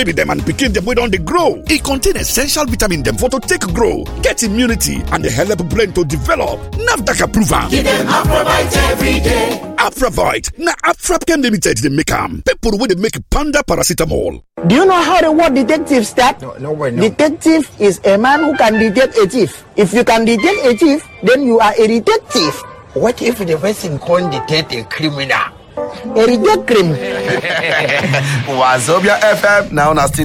baby dem and pikin dem wey don dey grow. E contain essential vitamin dem for to take grow, get immunity and dey help brain to develop. NAFDAC approve am. Give them Afrovite every day. Afravite na Afrapchem Limited dey make am. People wey dey make Panda paracetamol. Do you know how the word detective start? No, no way, no. Detective is a man who can detect a thief. If you can detect a thief, then you are a detective. What if the person can't detect a criminal? A detective. Wazobia FM now na still